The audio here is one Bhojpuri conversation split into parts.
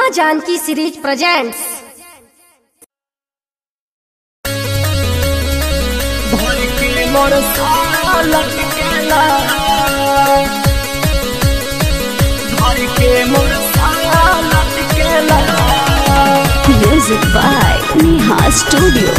माँ जानकी सीरीज प्रेजेंट्स भर के मोर सारा लटकेला भर के मोर सारा लटकेला Music by Neha Studio.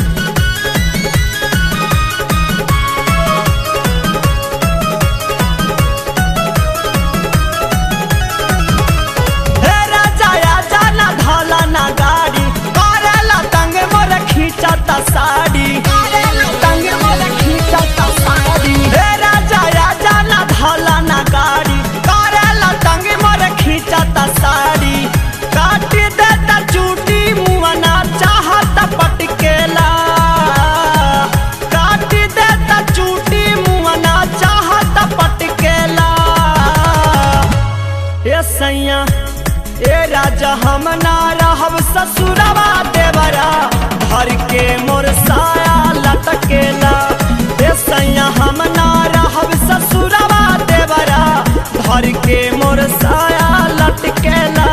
हे राजा आजा ना धाला ना गाड़ी करेला तंग मोर खींचता साड़ी करेला तंग मोर खींचता साड़ी हे राजा आजा ना धाला ना गाड़ी करेला तंग मोर खींचता साड़ी काट देता चूटी मुआना चाहता पटकेला काट देता चूटी मुआना चाहता पटकेला ए सैया ए राजा हम ना रहब ससुरवा देवरा भर के मोर साया लटकेला ए सैया हम ना रहब ससुरवा देवरा भर के मोर साया लटकेला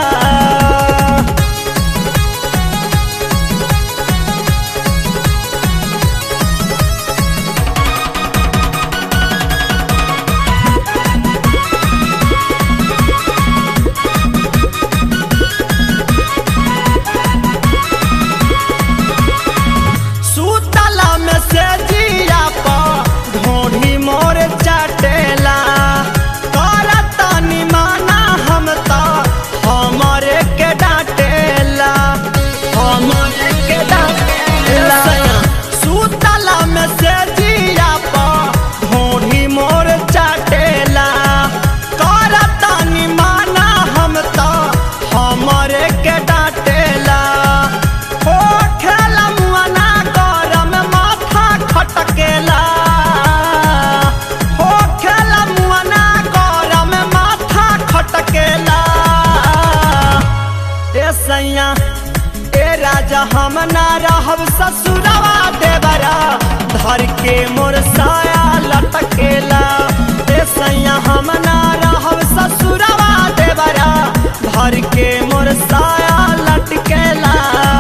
सुतला में से जिया पा ढोढ़ी मोर चटेला करता निमाना हम ता हमारे के डांटेला हमारे के डांटेला सुतला में से जिया पा ढोढ़ी मोर चटेला करता निमाना हम ता हमारे के डांटेला हो खेला मुआना गरम माथा खटकेला हो खेला मुआना गरम माथा खटकेला ए सैया ए राजा हम ना रहब ससुरवा देवरा धर के मोर साया लटकेला ए सैया हम ना रहब ससुरवा देवरा धर के मोर साया लटकेला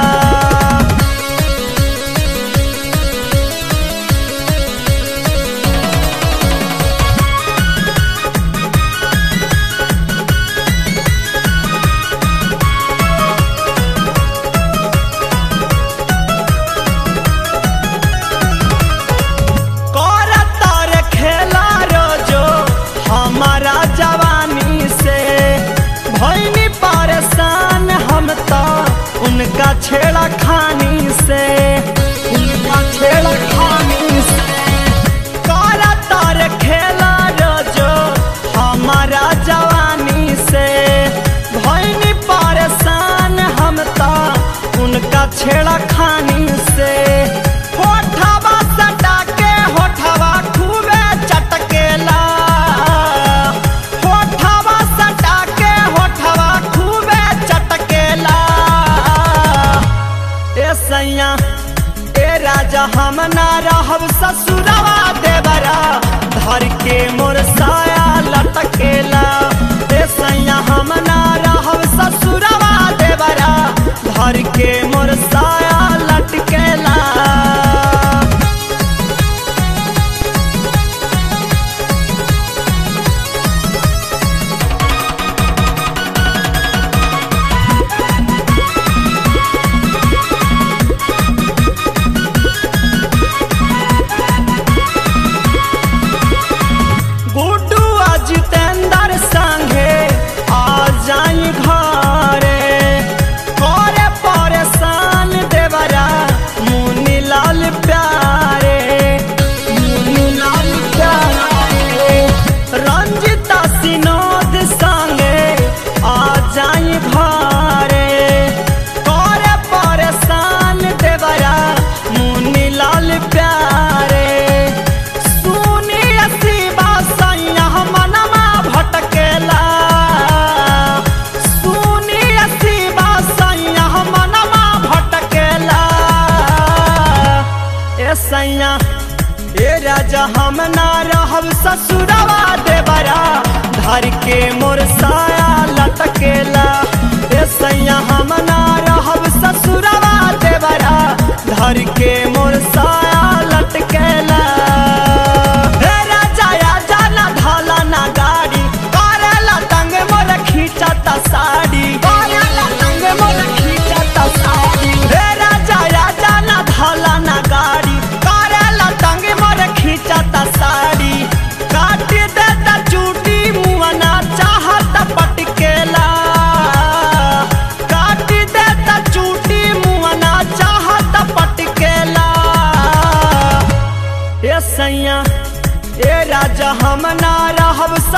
करता रे खेला रोजो हमारा जवानी से भैनी परेशान हम तो उनका छेड़ा खानी से उनका छेड़ा खानी से करता रे खेला रोजो हमारा जवानी से भैनी परेशान हम तो उनका छेड़ा खानी से होठवा सटा के होठवा खूबे चटकेला होठवा सटा के होठवा खूबे चटकेला ए सैया ए राजा हम ना रहब ससुरवा देवरा धर के मोर साया लटकेला ए सैया हम ना रहब ससुरवा देवरा धर के मोर साया लटकेला गुड्डू आ जितेंद्र संगे आ जाई घरे करे परेशान देवरा मुनी लाल प्यारे मुनी लाल प्यारे रंजिता सिनोद संगे आ जाई घरे करे परेशान देवरा मुनी लाल प्यारे सुनी असीबा सैया मनमा भटकेला सुनी असीबा सैया मनमा भटकेला ए सैया ए राजा हम ना रहब ससुरवा देवरा धर के मोर साया लटकेला ए सैया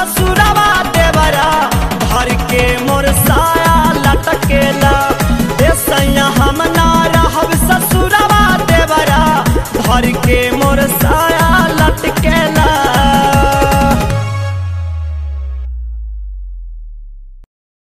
ससुरवा देवरा भर के मोर साया लटकेला ए सैया हम ना रहब ससुरवा देवरा भर के मोर साया